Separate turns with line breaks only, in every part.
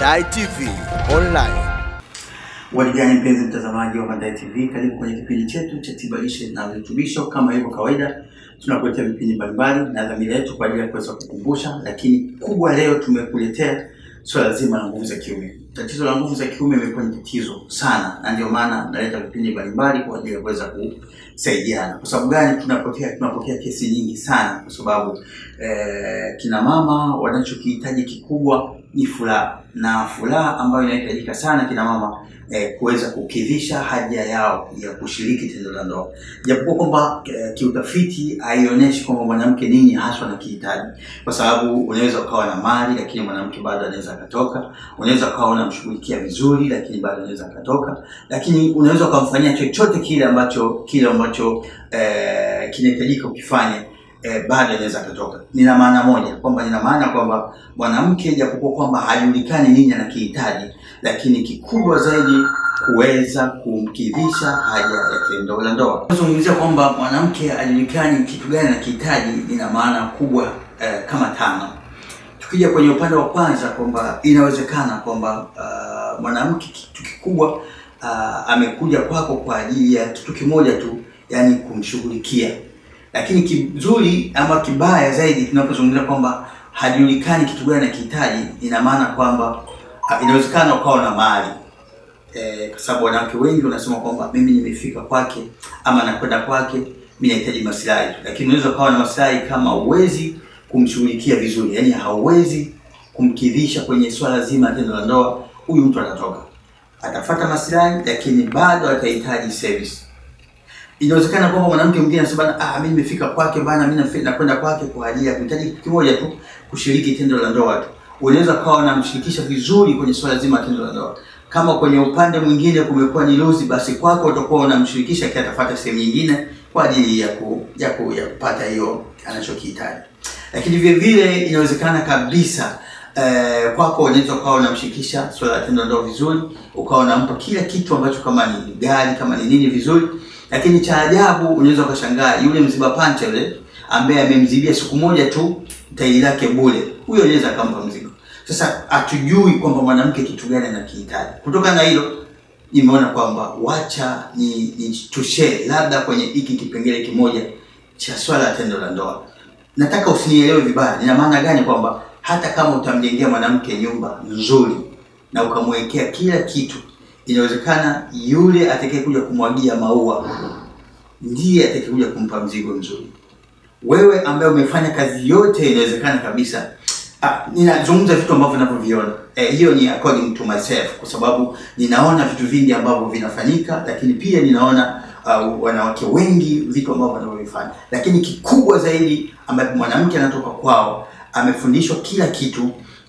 Mandai TV Online.
Waligani mpenzi mtazamaji wa Mandai TV, karibu kwenye kipindi chetu cha tiba lishe na virutubisho. Kama ilivyo kawaida, tunakuletea vipindi mbalimbali na dhamira yetu kwa ajili ya kuweza kukumbusha, lakini kubwa leo tumekuletea swala zima la nguvu za kiume. Tatizo la nguvu za kiume imekuwa ni tatizo sana, na ndio maana naleta vipindi mbalimbali kwa ajili ya kuweza kusaidiana. Kwa sababu gani? Tunapokea tunapokea kesi nyingi sana, kwa sababu eh, kina mama wanachokihitaji kikubwa ni furaha, na furaha ambayo inahitajika sana kina mama eh, kuweza kukidhisha haja yao ya kushiriki tendo la ndoa, japokuwa kwamba eh, kiutafiti haionyeshi kwamba mwanamke nini haswa anakihitaji, kwa sababu unaweza ukawa na mali lakini mwanamke bado anaweza akatoka, unaweza ukawa unamshughulikia vizuri lakini bado anaweza akatoka, lakini unaweza ukamfanyia chochote kile ambacho kile ambacho eh, kinahitajika ukifanye eh, bado anaweza akatoka. Nina maana moja kwamba nina maana kwamba mwanamke japokuwa kwamba hajulikani nini anakihitaji, lakini kikubwa zaidi kuweza kumkidhisha haja ya tendo la ndoa. Nazungumzia kwamba mwanamke hajulikani kitu gani anakihitaji, nina maana kubwa eh, kama tano. Tukija kwenye upande wa kwanza kwamba inawezekana kwamba uh, mwanamke kitu kikubwa uh, amekuja kwako kwa ajili ya kitu kimoja tu, yani kumshughulikia lakini kizuri ama kibaya zaidi tunapozungumzia kwamba hajulikani kitu gani anakihitaji, ina maana kwamba ah, inawezekana ukawa na mali eh, kwa sababu wanawake wengi wanasema kwamba mimi nimefika kwake ama nakwenda kwake, mimi nahitaji maslahi tu, lakini unaweza ukawa na maslahi kama uwezi kumshughulikia vizuri, yani hauwezi kumkidhisha kwenye swala zima la tendo la ndoa, huyu mtu atatoka, atafata maslahi, lakini bado atahitaji service inawezekana kwamba mwanamke mwingine anasema ah, mimi nimefika kwake bana, mimi nafe- nakwenda kwake kwa ajili ya kuhitaji kitu kimoja tu, kushiriki tendo la ndoa tu. Unaweza kawa unamshirikisha vizuri kwenye swala zima la tendo la ndoa. Kama kwenye upande mwingine kumekuwa ni luzi, basi kwako utakuwa unamshirikisha kia atafuata sehemu nyingine kwa ajili ya ku, ya, ku, ya kupata hiyo anachokihitaji. Lakini vile vile inawezekana kabisa eh, kwako unaweza ukawa unamshirikisha swala la tendo la ndoa vizuri, ukawa unampa kila kitu ambacho kama ni gari kama ni nini vizuri lakini cha ajabu unaweza ukashangaa yule mziba pancha yule ambaye amemzibia siku moja tu tairi lake bure, huyo anaweza akampa mzigo. Sasa hatujui kwamba mwanamke kitu gani anakihitaji. Kutokana na hilo, nimeona kwamba wacha ni, ni tushare labda kwenye hiki kipengele kimoja cha swala la tendo la ndoa. Nataka usinielewe vibaya. Nina maana gani? Kwamba hata kama utamjengea mwanamke nyumba nzuri na ukamwekea kila kitu inawezekana yule atakayekuja kumwagia maua ndiye atakayekuja kumpa mzigo mzuri. Wewe ambaye umefanya kazi yote, inawezekana kabisa. Ah, ninazungumza vitu ambavyo ninavyoviona. Eh, hiyo ni according to myself, kwa sababu ninaona vitu vingi ambavyo vinafanyika, lakini pia ninaona uh, wanawake wengi vitu ambavyo wanavyovifanya, lakini kikubwa zaidi ambapo mwanamke anatoka kwao amefundishwa kila kitu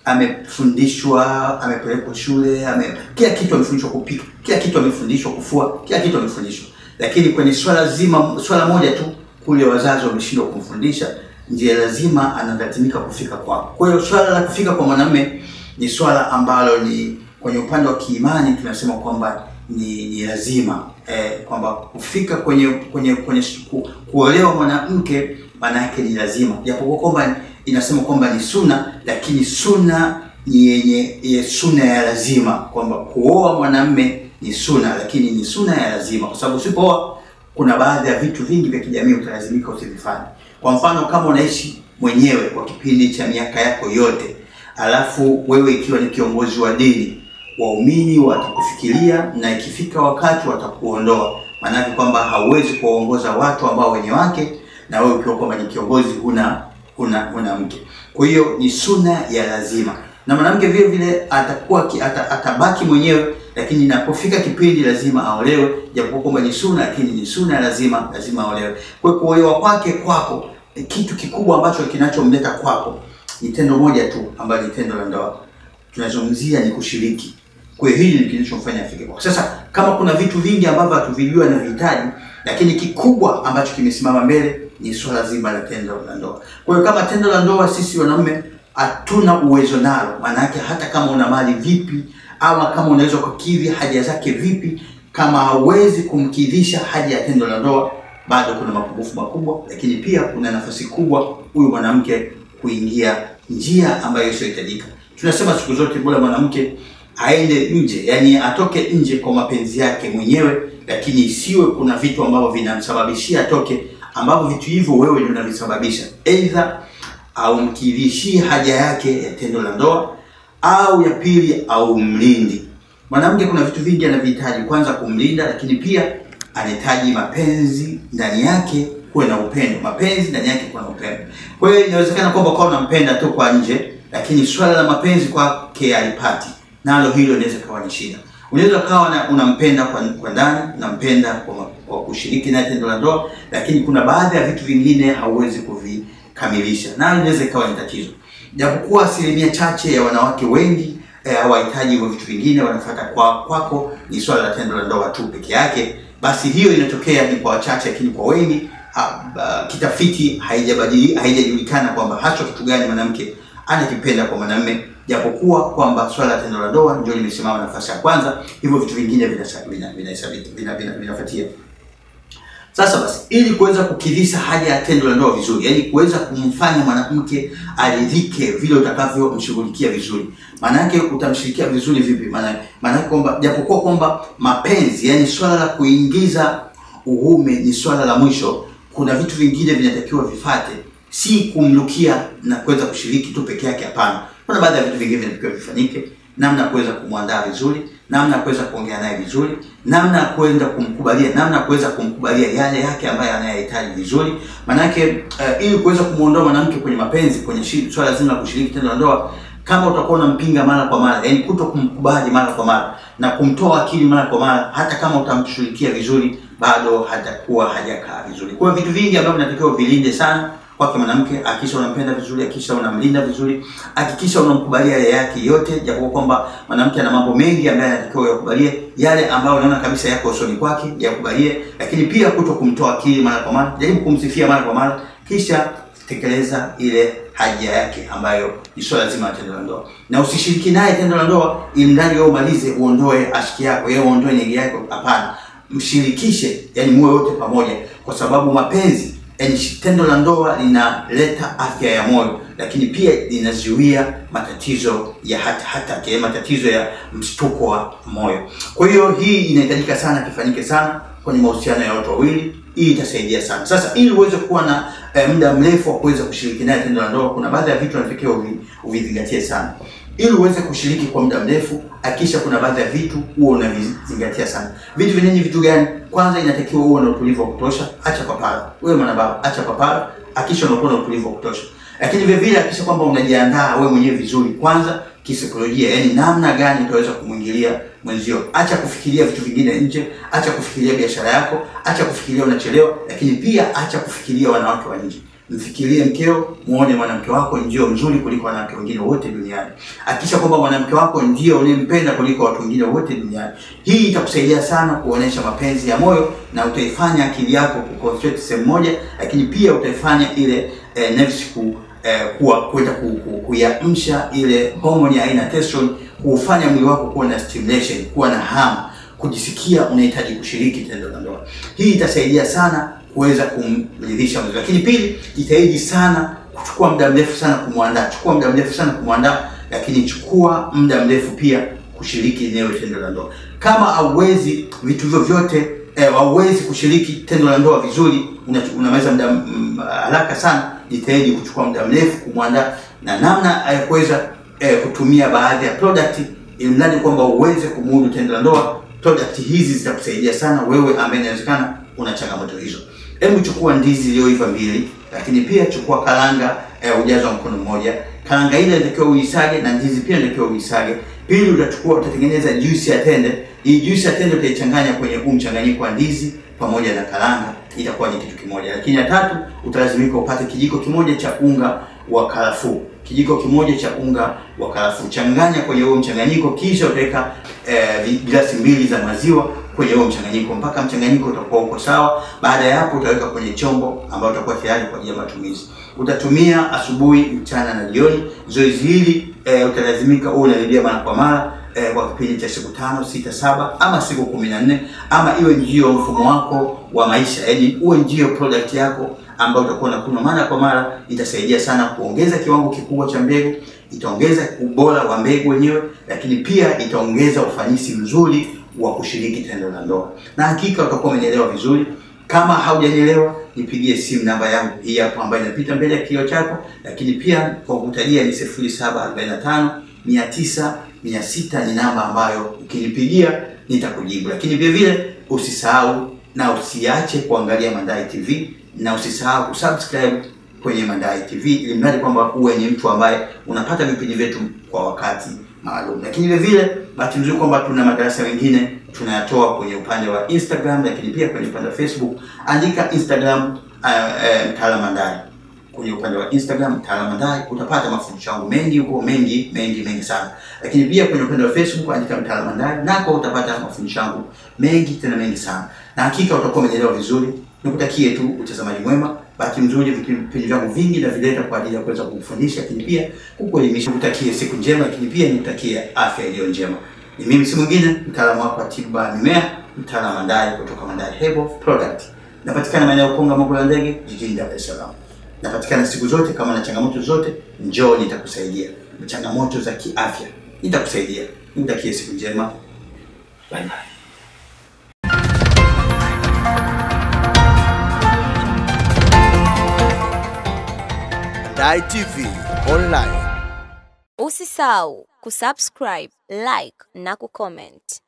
amefundishwa amepelekwa shule ame, kila kitu amefundishwa kupika, kila kitu amefundishwa kufua, kila kitu amefundishwa, lakini kwenye swala zima, swala moja tu kule wazazi wameshindwa kumfundisha, ndiye lazima analazimika kufika kwao. Kwa hiyo swala la kufika kwa mwanamume ni swala ambalo ni kwenye upande wa kiimani tunasema kwamba ni, ni lazima eh, kwamba kufika kwenye kwenye kwenye ku, kuolewa mwanamke maana yake ni lazima, japokuwa kwamba inasema kwamba ni suna, lakini suna ni yenye ye suna ya lazima, kwamba kuoa mwanamme ni suna, lakini ni suna ya lazima, kwa sababu usipooa kuna baadhi ya vitu vingi vya kijamii utalazimika usivifanye. Kwa mfano, kama unaishi mwenyewe kwa kipindi cha miaka yako yote, alafu wewe ikiwa ni kiongozi wa dini, waumini watakufikiria na ikifika wakati watakuondoa, maanake kwamba hauwezi kuwaongoza watu ambao wenye wake na wewe ukiwa kwamba ni kiongozi huna huna huna mke. Kwa hiyo ni suna ya lazima, na mwanamke vile vile atakuwa ki- ata, atabaki mwenyewe, lakini inapofika kipindi lazima aolewe, japokuwa kwamba ni suna, lakini ni suna ya lazima, lazima aolewe. Kwa hiyo kuolewa kwake kwako, eh, kitu kikubwa ambacho kinachomleta kwako ni tendo moja tu, ambayo ni tendo la ndoa. Tunazungumzia ni kushiriki. Kwa hiyo hili ni kinachomfanya afike kwako. Sasa kama kuna vitu vingi ambavyo hatuvijua na vihitaji, lakini kikubwa ambacho kimesimama mbele ni swala zima la tendo la ndoa. Kwa hiyo kama tendo la ndoa sisi wanaume hatuna uwezo nalo, maana yake hata kama una mali vipi, ama kama unaweza kukidhi haja zake vipi, kama hauwezi kumkidhisha haja ya tendo la ndoa, bado kuna mapungufu makubwa, lakini pia kuna nafasi kubwa huyu mwanamke kuingia njia ambayo isiyohitajika. Tunasema siku zote bora mwanamke aende nje, yani atoke nje kwa mapenzi yake mwenyewe, lakini isiwe kuna vitu ambavyo vinamsababishia atoke, ambavyo vitu hivyo wewe ndio unavisababisha, aidha au mkidhishie haja yake ya tendo la ndoa, au ya pili au mlindi. Mwanamke kuna vitu vingi anavihitaji, kwanza kumlinda, lakini pia anahitaji mapenzi ndani yake kuwe na upendo, mapenzi ndani yake kuwe na upendo. Kwa hiyo inawezekana kwamba kwa unampenda tu kwa nje, lakini swala la mapenzi kwake alipati, nalo hilo inaweza kawa ni shida. Unaweza kawa na- unampenda kwa, kwa ndani, unampenda kwa, kwa kushiriki naye tendo la ndoa, lakini kuna baadhi ya vitu vingine hauwezi kuvikamilisha, nayo inaweza ikawa ni tatizo, japokuwa asilimia chache ya wanawake wengi eh, hawahitaji hivyo vitu vingine, wanafuata kwa kwako ni swala la tendo la ndoa tu peke yake. Basi hiyo inatokea ni kwa wachache, lakini kwa wengi ha, ba, kitafiti haijabadili haijajulikana kwamba haswa kitu gani mwanamke anakipenda kwa mwanamume, japokuwa kwamba swala la tendo la ndoa ndio limesimama nafasi ya kwanza, hivyo vitu vingine vinasa- vina- vinahesabika vina, vina, vinafuatia. Sasa basi, ili kuweza kukidhisha haja ya tendo la ndoa vizuri, yaani kuweza kumfanya mwanamke aridhike vile utakavyomshughulikia vizuri. Maana yake utamshirikia vizuri vipi? Maana maana yake kwamba japokuwa kwamba mapenzi, yaani swala la kuingiza uume ni swala la mwisho, kuna vitu vingine vinatakiwa vifate, si kumlukia na kuweza kushiriki tu peke yake. Hapana, kuna baadhi ya vitu vingine vinatakiwa vifanyike, namna ya kuweza kumwandaa vizuri, namna ya kuweza kuongea naye vizuri, namna ya kwenda kumkubalia, namna ya kuweza kumkubalia yale yake ambayo anayohitaji vizuri. Maanake uh, ili kuweza kumuondoa mwanamke kwenye mapenzi, kwenye shi- swala zima la kushiriki tendo la ndoa, kama utakuwa unampinga mara kwa mara, yani kuto kumkubali mara kwa mara na kumtoa akili mara kwa mara, hata kama utamshughulikia vizuri, bado hatakuwa hajakaa vizuri. Kwa hiyo vitu vingi ambavyo vinatakiwa vilinde sana kwake mwanamke, hakikisha unampenda vizuri, hakikisha unamlinda vizuri, hakikisha unamkubalia yale yake yote, japokuwa kwamba mwanamke ana mambo mengi ambayo anatakiwa yakubalie, yale ambayo unaona kabisa yako usoni kwake yakubalie, lakini pia kuto kumtoa akili mara kwa mara, jaribu kumsifia mara kwa mara, kisha tekeleza ile haja yake ambayo ni swala zima la tendo la ndoa, na usishiriki naye tendo la ndoa ili ndani wewe umalize uondoe ashiki yako, yeye uondoe nyege yako. Hapana, mshirikishe, yani muwe wote pamoja, kwa sababu mapenzi yani tendo la ndoa linaleta afya ya moyo, lakini pia linazuia matatizo ya hata hata ya matatizo ya mshtuko wa moyo. Kwa hiyo hii inahitajika sana kifanyike sana kwenye mahusiano ya watu wawili. Hii itasaidia sana. Sasa ili uweze kuwa na eh, muda mrefu wa kuweza kushiriki naye tendo la ndoa, kuna baadhi ya vitu unatakiwa uvi- uvizingatie sana. Ili uweze kushiriki kwa muda mrefu, hakikisha kuna baadhi ya vitu huo unavizingatia sana. Vitu vyenyewe vitu gani? Kwanza inatakiwa uwe na utulivu wa kutosha. Acha papara, wewe mwanababa, acha papara, hakikisha unakuwa na utulivu wa kutosha. Lakini vile vile hakikisha kwamba unajiandaa wewe mwenyewe vizuri, kwanza kisaikolojia, yani namna gani utaweza kumwingilia mwenzio. Acha kufikiria vitu vingine nje, acha kufikiria biashara yako, acha kufikiria unachelewa, lakini pia acha kufikiria wanawake wa nje. Mfikirie mkeo, muone mwanamke wako ndio mzuri kuliko wanawake wengine wote duniani. Hakikisha kwamba mwanamke wako ndio unayempenda kuliko watu wengine wote duniani. Hii itakusaidia sana kuonesha mapenzi ya moyo na utaifanya akili yako kuconcentrate sehemu moja, lakini pia utaifanya ile eh, nerves ku eh, kuwa kwenda ku, ku, kuiamsha ile homoni ya aina ya testosterone, kuufanya mwili wako kuwa na stimulation, kuwa na hamu, kujisikia unahitaji kushiriki tendo la ndoa. Hii itasaidia sana kuweza kumridhisha mwenzi. Lakini pili, jitahidi sana kuchukua muda mrefu sana kumwandaa, chukua muda mrefu sana kumwandaa, lakini chukua muda mrefu pia kushiriki eneo tendo la ndoa. Kama hauwezi vitu hivyo vyote eh, hauwezi kushiriki tendo la ndoa vizuri, una- unamaliza muda mm, haraka sana, jitahidi kuchukua muda mrefu kumwandaa na namna ya kuweza eh, kutumia baadhi ya product ili mradi kwamba uweze kumudu tendo la ndoa. Product hizi zitakusaidia sana wewe ambaye inawezekana una changamoto hizo. Hebu chukua ndizi iliyoiva mbili, lakini pia chukua karanga eh, ujazo wa mkono mmoja. Karanga ile inatakiwa uisage na ndizi pia inatakiwa uisage. Pili, utachukua utatengeneza juisi ya tende. Hii juisi ya tende utaichanganya kwenye huu mchanganyiko wa ndizi pamoja na karanga, itakuwa ni kitu kimoja. Lakini ya tatu, utalazimika upate kijiko kimoja cha unga wa karafuu kijiko kimoja cha unga wa karafuu, changanya kwenye huo mchanganyiko, kisha utaweka eh, glasi mbili za maziwa kwenye huo mchanganyiko mpaka mchanganyiko utakuwa uko sawa. Baada ya hapo, utaweka kwenye chombo ambayo utakuwa tayari kwa ajili ya matumizi. Utatumia asubuhi, mchana na jioni. Zoezi hili eh, utalazimika uwe unarudia mara kwa mara eh, kwa kipindi cha siku tano, sita, saba ama siku kumi na nne ama iwe ndio mfumo wako wa maisha, yaani uwe ndio product yako ambayo utakuwa unakunywa mara kwa mara itasaidia sana kuongeza kiwango kikubwa cha mbegu, itaongeza ubora wa mbegu wenyewe, lakini pia itaongeza ufanisi mzuri wa kushiriki tendo la ndoa, na hakika utakuwa umenielewa vizuri. Kama haujanielewa nipigie simu namba yangu hii hapo ambayo inapita mbele ya kioo chako, lakini pia kwa kutajia ni 0745 900 600 ni namba ambayo ukinipigia nitakujibu. Lakini vile vile usisahau na usiache kuangalia Mandai TV na usisahau kusubscribe kwenye Mandai TV ili mradi kwamba uwe ni mtu ambaye unapata vipindi vyetu kwa wakati maalum. Lakini vile vile bahati nzuri kwamba tuna madarasa mengine tunayatoa kwenye upande wa Instagram, lakini pia kwenye upande wa Facebook. Andika Instagram uh, uh, Mtaala Mandai kwenye upande wa Instagram Mtaala Mandai utapata mafundisho yangu mengi huko, mengi mengi mengi sana. Lakini pia kwenye upande wa Facebook andika Mtaala Mandai, nako utapata mafundisho yangu mengi tena mengi sana, na hakika utakuwa umenielewa vizuri. Nikutakie tu utazamaji mwema, bahati nzuri, vipindi vyangu vingi na vileta kwa ajili ya kuweza kukufundisha, lakini pia kukuelimisha. Nikutakie siku njema, lakini pia nikutakie afya iliyo njema. Ni mimi si mwingine, mtaalamu wako wa tiba mimea, Mtaala Mandai kutoka Mandai Herbal Product. Napatikana maeneo ya Ukonga Mogo la Ndege jijini Dar es Salaam. Napatikana siku zote. Kama na changamoto zote, njoo nitakusaidia. Changamoto za kiafya nitakusaidia. Nikutakie siku njema, bye bye.
Mandai TV Online.
Usisahau kusubscribe, like na kucomment.